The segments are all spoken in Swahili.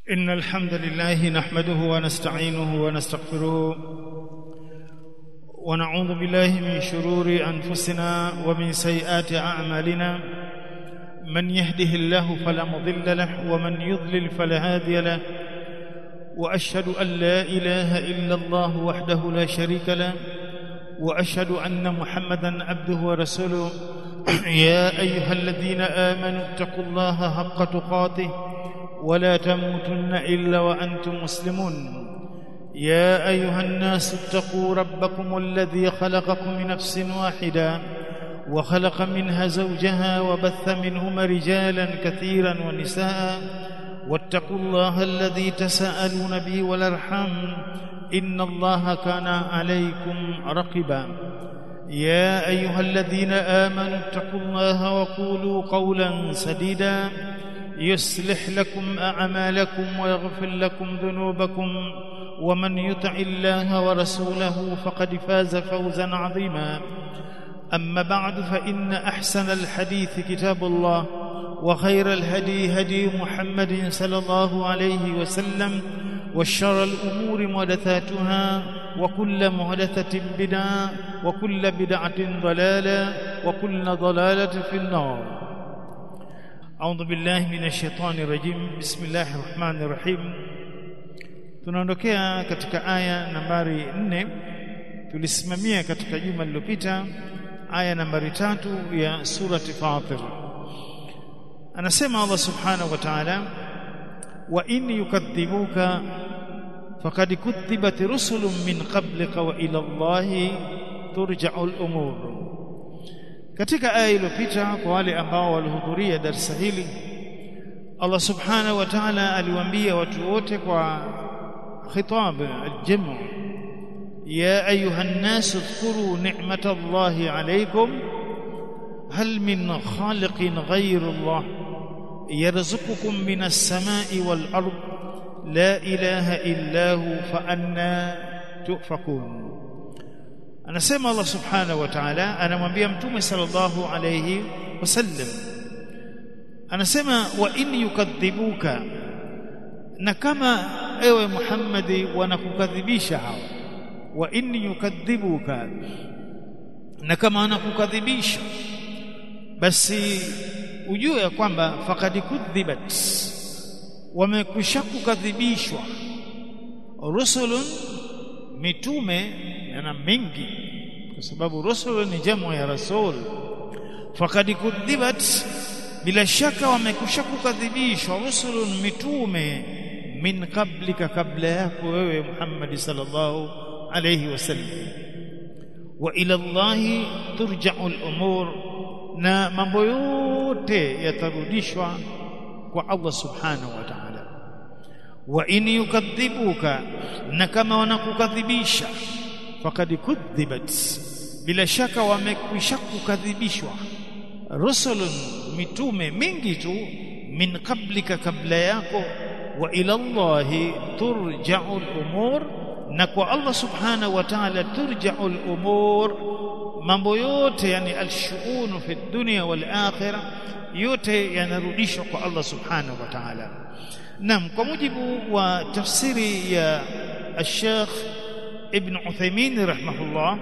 إن الحمد لله نحمده ونستعينه ونستغفره ونعوذ بالله من شرور أنفسنا ومن سيئات أعمالنا من يهده الله فلا مضل له ومن يضلل فلا هادي له وأشهد أن لا إله إلا الله وحده لا شريك له وأشهد أن محمدا عبده ورسوله يا أيها الذين آمنوا اتقوا الله حق تقاته ولا تموتن إلا وأنتم مسلمون يا أيها الناس اتقوا ربكم الذي خلقكم من نفس واحدة وخلق منها زوجها وبث منهما رجالا كثيرا ونساء واتقوا الله الذي تساءلون به والارحام ان الله كان عليكم رقبا يا ايها الذين امنوا اتقوا الله وقولوا قولا سديدا يصلح لكم اعمالكم ويغفر لكم ذنوبكم ومن يطع الله ورسوله فقد فاز فوزا عظيما اما بعد فان احسن الحديث كتاب الله وخير الهدي هدي محمد صلى الله عليه وسلم وشر الأمور محدثاتها وكل محدثة بدعة وكل بدعة ضلالة وكل ضلالة في النار أعوذ بالله من الشيطان الرجيم بسم الله الرحمن الرحيم tunaondokea katika aya nambari 4 tulisimamia katika juma lililopita aya nambari tatu ya surati Fatir anasema Allah subhanahu wa ta'ala wa in yukadhibuka faqad kudhibat rusulun min qablika wa ila Allahi turja'u al-umur katika aya iliyopita kwa wale ambao walihudhuria darasa hili Allah subhanahu wa ta'ala aliwaambia watu wote kwa khitab al-jam' ya ayuha an-nas اذكروا نعمة الله عليكم هل من خالق غير الله يرزقكم من السماء والأرض لا إله إلا هو فأنا تؤفكون anasema Allah subhanahu wa ta'ala anamwambia mtume sallallahu alayhi wasallam anasema wa in yukadhibuka na kama ewe Muhammadi wanakukadhibisha hao wa in yukadhibuka na kama wanakukadhibisha basi ujue ya kwamba faqad kudhibat wamekwisha kukadhibishwa rusulun mitume yana mingi kwa sababu rusul ni jamu ya rasul faqad kudhibat bila shaka wamekwisha kukadhibishwa rusulun mitume min qablika kabla yako wewe Muhammad sallallahu alayhi wasallam wa ila Allah turja'u al-umur na mambo yote yatarudishwa kwa Allah subhanahu wa ta'ala wa in yukadhibuka na kama wanakukadhibisha faqad kudhibat bila shaka wamekwisha kukadhibishwa rusulun mitume mingi tu min qablika kabla yako wa ila Allah turja'u al-umur na kwa Allah subhanahu wa ta'ala turja'u al-umur mambo yote yani alshuunu fi dunya wal akhirah yote yanarudishwa kwa Allah subhanahu wa ta'ala nam kwa mujibu wa tafsiri ya al-Sheikh Ibn Uthaymeen rahimahullah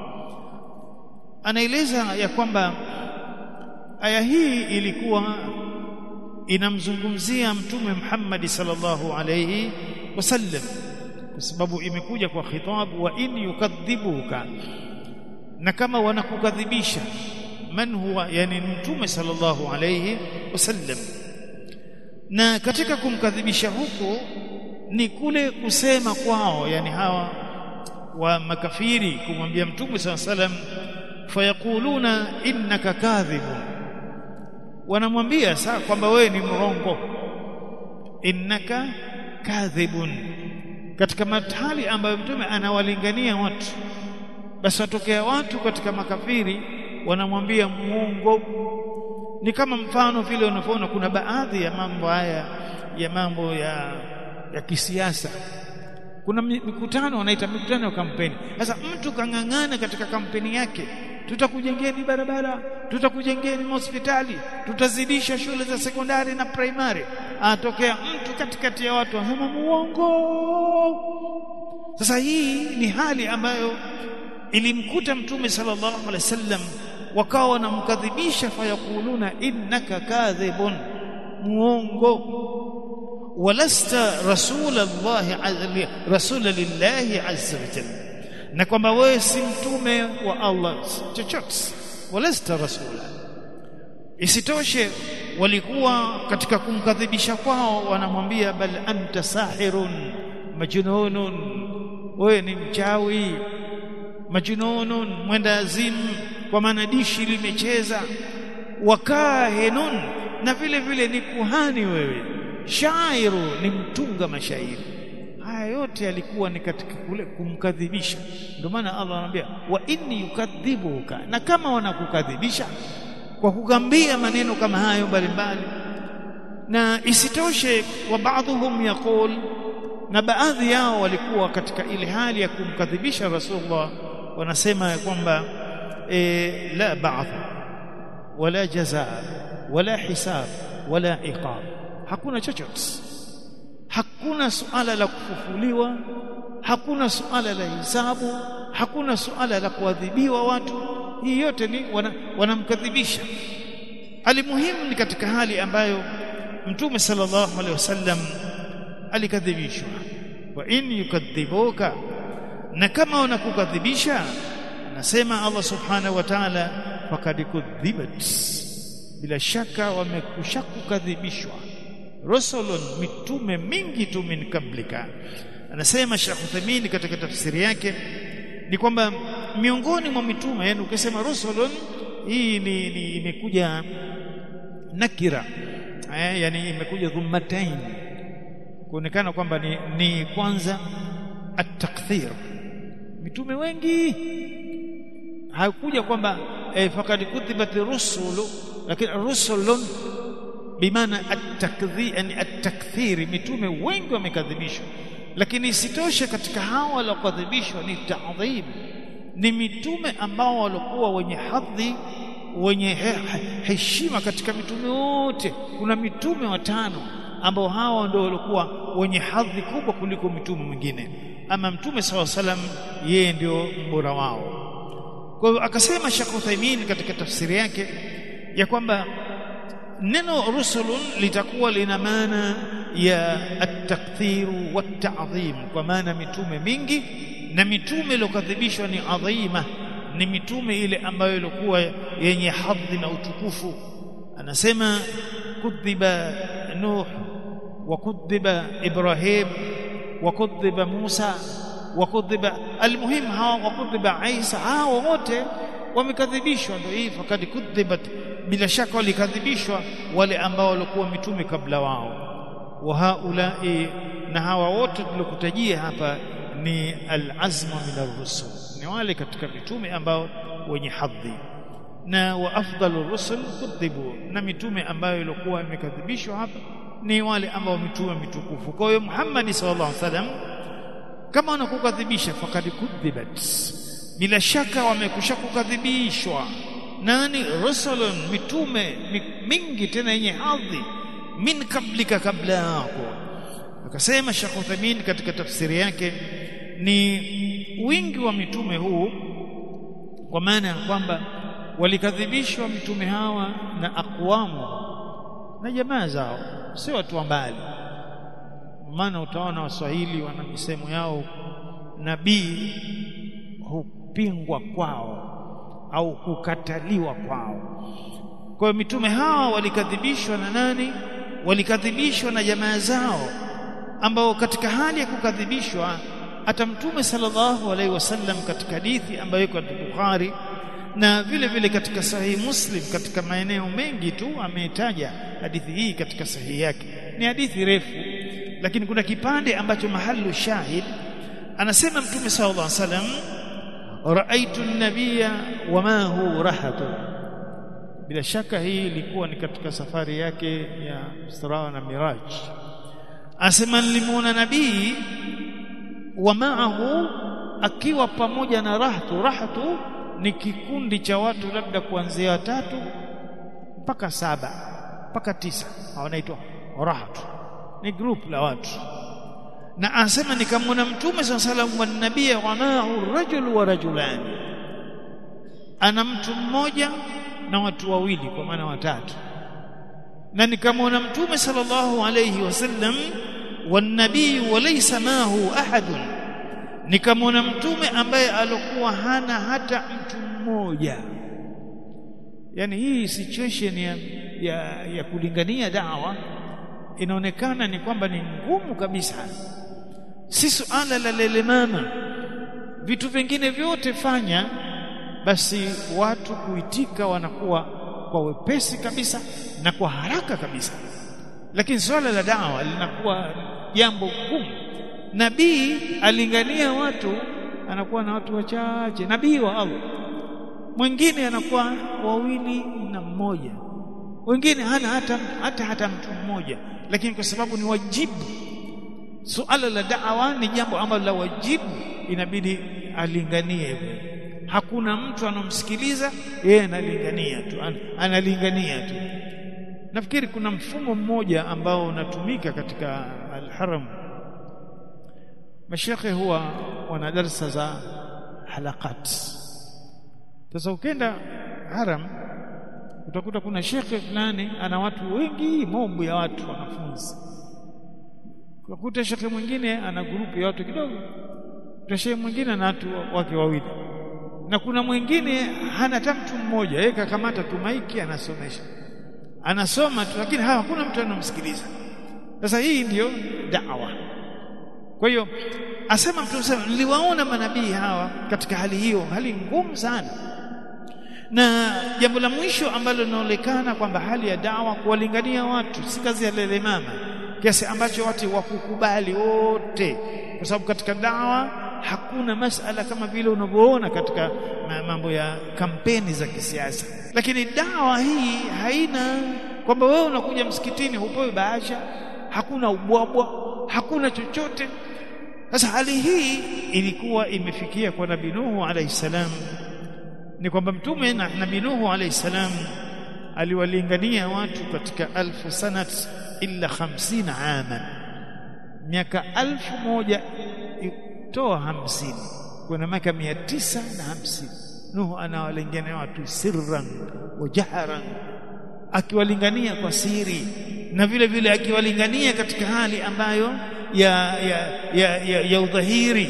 anaeleza ya kwamba aya hii ilikuwa inamzungumzia mtume Muhammad sallallahu alayhi wasallam kwa sababu imekuja kwa khitabu wa in yukadhibuka na kama wanakukadhibisha man huwa yani mtume sallallahu alayhi wasallam na katika kumkadhibisha huko ni kule kusema kwao yani hawa wa makafiri kumwambia mtume sallallahu alayhi wasallam fayaquluna innaka kadhibun wanamwambia saa kwamba wewe ni mrongo innaka kadhibun katika mahali ambayo mtume anawalingania watu basi watokea watu katika makafiri wanamwambia muongo ni kama mfano vile unavyoona kuna baadhi ya mambo haya ya mambo ya ya kisiasa kuna mikutano wanaita mikutano ya kampeni sasa mtu kang'ang'ana katika kampeni yake tutakujengeni barabara tutakujengeni hospitali tutazidisha shule za sekondari na primary atokea mtu katikati ya watu anasema muongo sasa hii ni hali ambayo ilimkuta mtume sallallahu alaihi wasallam wakawa wanamkadhibisha fayakuluna innaka kadhibun muongo walasta rasulallahi rasula lillahi azza wa jalla na kwamba wewe si mtume wa Allah chochote walasta rasula isitoshe walikuwa katika kumkadhibisha kwao wanamwambia bal anta sahirun majnunun wewe ni mchawi majnunun mwenda azimu kwa maana dishi limecheza wakahinun na vile vile ni kuhani wewe shairu ni mtunga mashairi haya yote yalikuwa ni katika kule kumkadhibisha ndio maana Allah anamwambia wa inni yukadhibuka na kama wanakukadhibisha kwa kugambia maneno kama hayo mbalimbali na isitoshe wa baadhuhum yaqul na baadhi yao walikuwa katika ile hali ya kumkadhibisha Rasulullah wanasema kwamba e, la ba'th wala jazaa wala hisab wala iqab hakuna chochote hakuna suala la kufufuliwa hakuna suala la hisabu hakuna suala la kuadhibiwa watu hii yote ni wanamkadhibisha wana alimuhimu ni katika hali ambayo mtume sallallahu alaihi wasallam alikadhibishwa wa in yukadhibuka na kama wanakukadhibisha anasema Allah subhanahu wa ta'ala faqad kudhibat bila shaka wamekushakukadhibishwa rusulun mitume mingi tu min kablika anasema Sheikh Uthaymeen katika tafsiri yake ni kwamba miongoni mwa mitume yani ukisema rusulun hii ni, ni imekuja nakira eh, yani imekuja dhummatain kuonekana kwamba ni, ni kwanza at-takthir mitume wengi hakuja kwamba eh, faqad kutibat rusulu lakini rusulun bimaana at-takdhir yani at-takthir mitume wengi wamekadhibishwa lakini isitoshe katika hao waliokadhibishwa ni ta'dhim ni mitume ambao walikuwa wenye hadhi wenye he, heshima katika mitume wote kuna mitume watano ambao hawa ndio walikuwa wenye hadhi kubwa kuliko mitume mwingine ama mtume saw salam yeye ndio mbora wao kwa hiyo akasema Sheikh Uthaymeen katika tafsiri yake ya kwamba neno rusulun litakuwa lina maana ya at-takthir wa at-ta'dhim kwa maana mitume mingi na mitume iliyokadhibishwa ni adhima ni mitume ile ambayo ilikuwa yenye hadhi na utukufu anasema kudhiba nuh wa kudhiba ibrahim wa kudhiba musa wa kudhiba almuhim hawa wa kudhiba isa hawa wote wamekadhibishwa ndio hii fakad kudhibat bila shaka walikadhibishwa wale ambao walikuwa mitume kabla wao wa haulai na hawa wote tuliokutajia hapa ni al-azma min ar-rusul ni wale katika mitume ambao wenye hadhi na wa afdalu rusul kudhibu na mitume ambayo ilikuwa imekadhibishwa hapa ni wale ambao mitume mitukufu kwa hiyo Muhammad sallallahu alaihi wasallam kama wanakukadhibisha fakad kudhibat bila shaka wamekushakukadhibishwa nani rusulun mitume mingi tena yenye hadhi min kablika kabla yako akasema Sheikh Uthamin katika tafsiri yake ni wingi wa mitume huu kwa maana ya kwamba walikadhibishwa mitume hawa na akwamu na jamaa zao si watu wa mbali maana utaona waswahili wana misemo yao nabii hupingwa kwao au hukataliwa kwao kwa hiyo mitume hawa walikadhibishwa na nani walikadhibishwa na jamaa zao ambao katika hali ya kukadhibishwa hata mtume sallallahu alaihi wasallam katika hadithi ambayo iko katika Bukhari na vile vile katika sahihi Muslim katika maeneo mengi tu ameitaja hadithi hii katika sahihi yake ni hadithi refu lakini kuna kipande ambacho mahalu shahid anasema mtume sallallahu alaihi wasallam raaitu an-nabiyya wama hu rahatu bila shaka hii ilikuwa ni katika safari yake ya Isra na Miraj asema nilimuona nabii wa maahu akiwa pamoja na rahtu rahtu ni kikundi cha watu labda kuanzia watatu mpaka saba mpaka tisa wanaitwa rahatu ni group la watu na anasema nikamwona mtume sallallahu alaihi wasallam wa nabii wanahu rajul wa rajulani ana mtu mmoja na watu wawili kwa maana watatu na nikamwona mtume sallallahu alayhi wasallam wanabii walaysa mahu ahadun nikamwona mtume ambaye alikuwa hana hata mtu mmoja yani hii situation ya, ya, ya kulingania dawa inaonekana ni kwamba ni ngumu kabisa si suala la lele mama vitu vingine vyote fanya basi watu kuitika wanakuwa kwa wepesi kabisa na kwa haraka kabisa lakini swala la dawa linakuwa jambo gumu nabii alingania watu anakuwa na watu wachache nabii wa Allah mwingine anakuwa wawili na mmoja wengine hana hata hata hata mtu mmoja lakini kwa sababu ni wajibu suala la da'wa ni jambo ambalo la wajibu inabidi alinganie hivyo hakuna mtu anomsikiliza yeye analingania tu an, analingania tu nafikiri kuna mfumo mmoja ambao unatumika katika al-haram mashekhe huwa wana darsa za halakat sasa ukenda haram utakuta kuna shekhe fulani ana watu wengi mombo ya watu wanafunzi ukakuta shekhe mwingine ana grupu ya watu kidogo shekhe mwingine ana watu wake wawili na kuna mwingine hana hata mtu mmoja yeye kakamata tu maiki anasomesha anasoma tu lakini hakuna mtu anamsikiliza sasa hii ndiyo da'wa kwa hiyo asema mtu sema niliwaona manabii hawa katika hali hiyo hali ngumu sana na jambo la mwisho ambalo linaonekana kwamba hali ya dawa kuwalingania watu si kazi ya lele mama kiasi ambacho watu wakukubali wote kwa sababu katika dawa hakuna masala kama vile unavyoona katika mambo ya kampeni za kisiasa lakini dawa hii haina kwamba wewe unakuja msikitini hupewi bahasha hakuna ubwabwa hakuna chochote sasa hali hii ilikuwa imefikia kwa nabii Nuhu alayhi salam ni kwamba mtume na nabii Nuhu alayhi salam aliwalingania watu katika alfu sanat illa 50 aman miaka alfu moja toa hamsini kuna miaka mia tisa na hamsini Nuhu anawalingania watu sirran wa jaharan akiwalingania kwa siri na vile vile akiwalingania katika hali ambayo ya ya ya, ya, ya udhahiri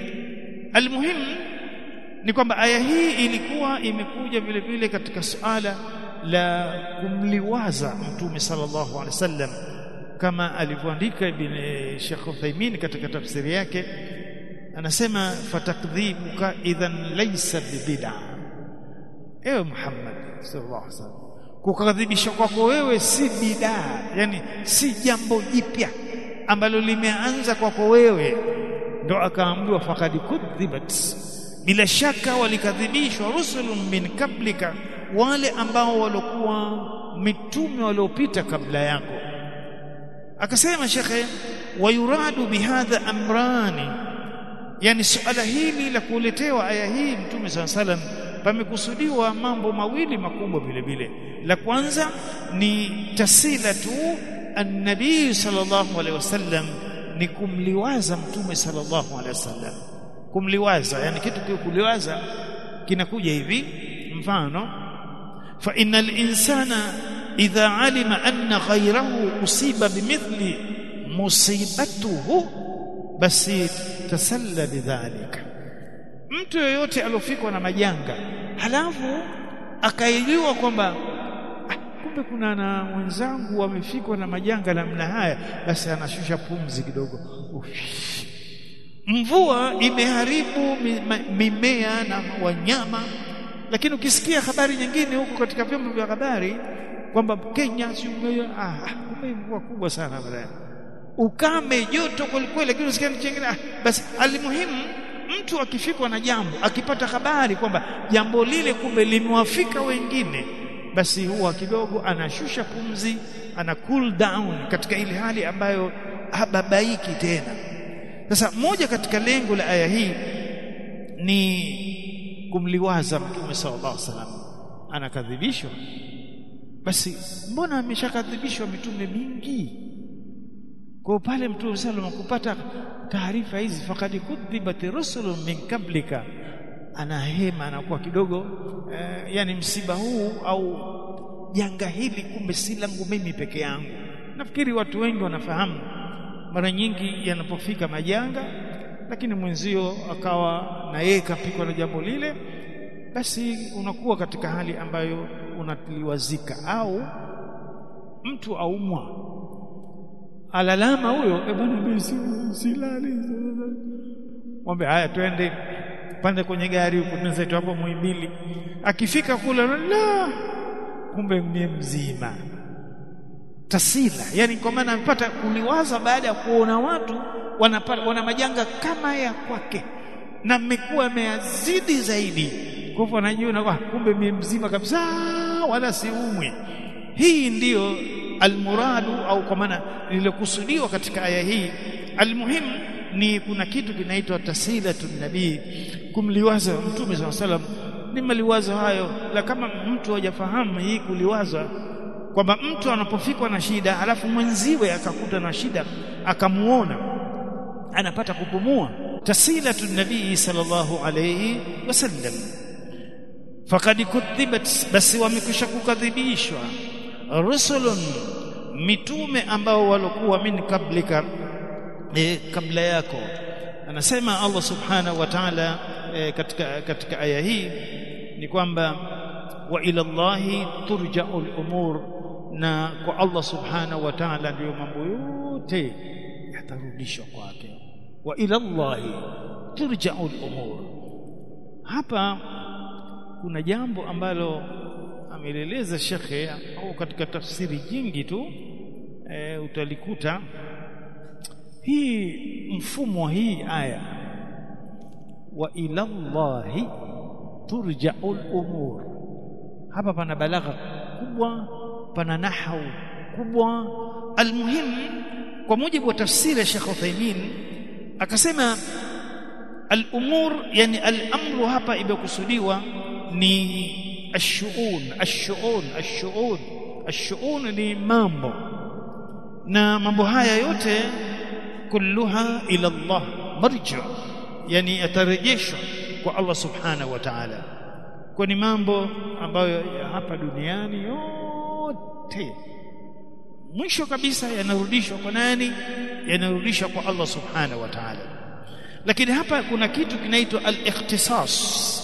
almuhimu ni kwamba aya hii ilikuwa imekuja vile vile katika suala la kumliwaza mtume sallallahu alaihi wasallam kama alivyoandika ibn Sheikh Uthaymeen katika tafsiri yake anasema fatakdhibuka idhan laysa bibid'a ewe Muhammad sallallahu alaihi wasallam kukadhibisha kwako wewe si bidaa yani si jambo jipya ambalo limeanza kwako wewe ndo akaambiwa faqad kudhibat bila shaka walikadhibishwa rusulun min kablika wale ambao walikuwa mitume waliopita kabla yako akasema shekhe wayuradu bihadha amrani yani suala hili la kuletewa aya hii mtume saa salam pamekusudiwa mambo mawili makubwa vile vile la kwanza ni tasila tu annabii sallallahu alaihi wasallam ni kumliwaza mtume sallallahu alaihi wasallam kumliwaza yani kitu kuliwaza kinakuja hivi mfano fa innal insana idha alima anna ghayrahu usiba bimithli musibatuhu basi tasalla bidhalika mtu yoyote aliofikwa na majanga halafu akaijua kwamba ah, kumbe kuna na mwenzangu wamefikwa na majanga namna haya basi anashusha pumzi kidogo Uff. mvua imeharibu mimea na wanyama lakini ukisikia habari nyingine huko katika vyombo vya habari kwamba Kenya si ah kumbe mvua kubwa sana baadaye ukame joto kwelikweli lakini usikia nchi nyingine ah, basi alimuhimu mtu akifikwa na jambo akipata habari kwamba jambo lile kumbe limewafika wengine basi huwa kidogo anashusha pumzi ana cool down katika ile hali ambayo hababaiki tena sasa moja katika lengo la aya hii ni kumliwaza mtume sallallahu alaihi wasallam anakadhibishwa basi mbona ameshakadhibishwa mitume mingi kwa pale mtume sallam kupata taarifa hizi faqad kudhibat rusulun min qablika ana hema anakuwa kidogo eh, yani msiba huu au janga hili kumbe si langu mimi peke yangu nafikiri watu wengi wanafahamu mara nyingi yanapofika majanga lakini mwenzio akawa na yeye kapikwa na jambo lile basi unakuwa katika hali ambayo unatiliwazika au mtu aumwa alalama huyo e bwana mimi silali mwambie haya twende pande kwenye gari huko tunzetu hapo Muhimbili akifika kule la kumbe mie mzima tasila yani kwa maana amepata kuliwaza baada ya kuona watu wanapata, wana majanga kama ya kwake na mmekuwa ameyazidi zaidi kwa hivyo anajiona kwa kumbe mie mzima kabisa wala siumwi hii ndiyo almuradu au kwa maana lililokusudiwa katika aya hii almuhimu ni kuna kitu kinaitwa tasilatu nabii kumliwaza mtume saa salam ni maliwazo hayo la kama mtu hajafahamu hii kuliwaza kwamba mtu anapofikwa na shida alafu mwenziwe akakuta na shida akamuona anapata kupumua tasilatu nabii sallallahu alayhi wasallam faqad kudhibat basi wamekwisha kukadhibishwa rusulun mitume ambao walokuwa min kablika e, kabla yako anasema Allah subhanahu wa ta'ala e, katika katika aya hii ni kwamba wa ila Allahi turja'u al-umur na kwa Allah subhanahu wa ta'ala ndio mambo yote yatarudishwa kwake wa ila Allahi turja'u al-umur hapa kuna jambo ambalo ameleleza shekhe au katika tafsiri nyingi tu e, utalikuta hii mfumo hii aya wa ila Allahi turja'ul umur hapa pana balagha kubwa pana nahau kubwa almuhim kwa mujibu wa tafsiri ya Sheikh Uthaymeen akasema al-umur yani al-amru hapa imekusudiwa ni الشؤون الشؤون الشؤون الشؤون ni mambo na mambo haya yote kulluha ila Allah marja yani atarejeshwa kwa Allah subhanahu wa ta'ala kwa ni mambo ambayo hapa duniani yote mwisho kabisa yanarudishwa kwa nani yanarudishwa kwa Allah subhanahu wa ta'ala lakini hapa kuna kitu kinaitwa al-ikhtisas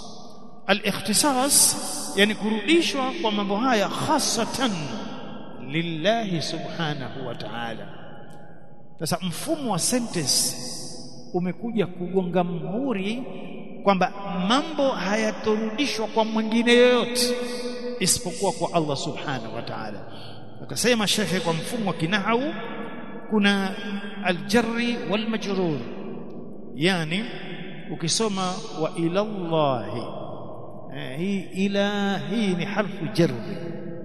al-ikhtisas yani kurudishwa kwa mambo haya hasatan lillahi subhanahu wa ta'ala sasa mfumo wa sentence umekuja kugonga mhuri kwamba mambo hayatorudishwa kwa mwingine yoyote isipokuwa kwa Allah subhanahu wa ta'ala akasema shekhe kwa mfumo wa kinahau kuna aljarri wal majrur yani ukisoma wa ila Allahi hii ila hii ni harfu jarri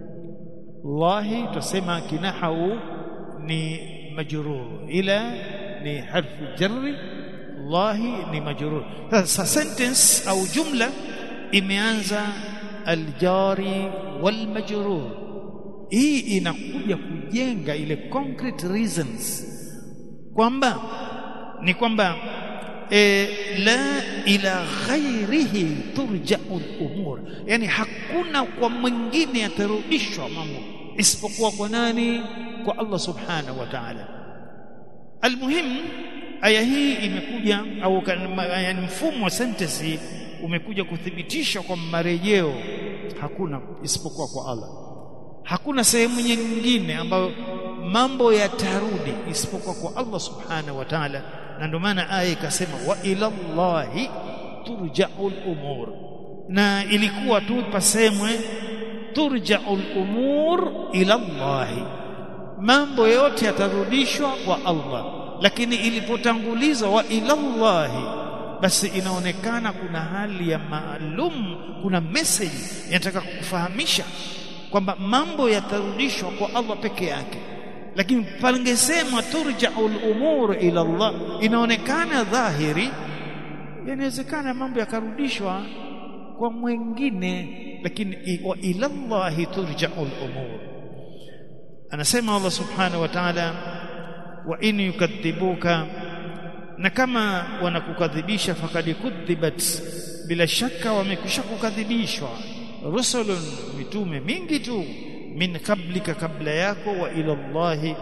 Allahi tusema kinahau ni majrur ila ni harfu jarri Allahi ni majrur sasa sentence au jumla imeanza aljari wal majrur hii inakuja kujenga ile concrete reasons kwamba ni kwamba e, la ila ghairihi turja'u al-umur yani hakuna kwa mwingine yatarudishwa mambo isipokuwa kwa nani kwa Allah subhanahu wa ta'ala almuhim aya hii imekuja au yani mfumo wa sentence hii umekuja kuthibitisha kwa marejeo hakuna isipokuwa kwa Allah hakuna sehemu nyingine ambayo mambo yatarudi isipokuwa kwa Allah subhanahu wa ta'ala na ndio maana aya ikasema wa ila Allahi turja'ul umur na ilikuwa tu pasemwe turja'ul umur ila Allahi mambo yote yatarudishwa kwa Allah lakini ilipotangulizwa wa ila Allahi basi inaonekana kuna hali ya maalum kuna message inataka kukufahamisha kwamba mambo yatarudishwa kwa Allah peke yake lakini pangesema turja'ul umur ila Allah inaonekana dhahiri inawezekana mambo yakarudishwa kwa mwingine lakini wa ila Allah turja'ul umur anasema Allah subhanahu wa ta'ala wa in yukadhibuka na kama wanakukadhibisha fakad kudhibat bila shaka wamekwisha kukadhibishwa rusulun mitume mingi tu min qablika kabla yako wa ila Allah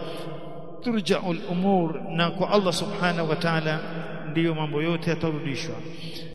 turja'u al-umur na kwa Allah subhanahu wa ta'ala ndiyo mambo yote yatarudishwa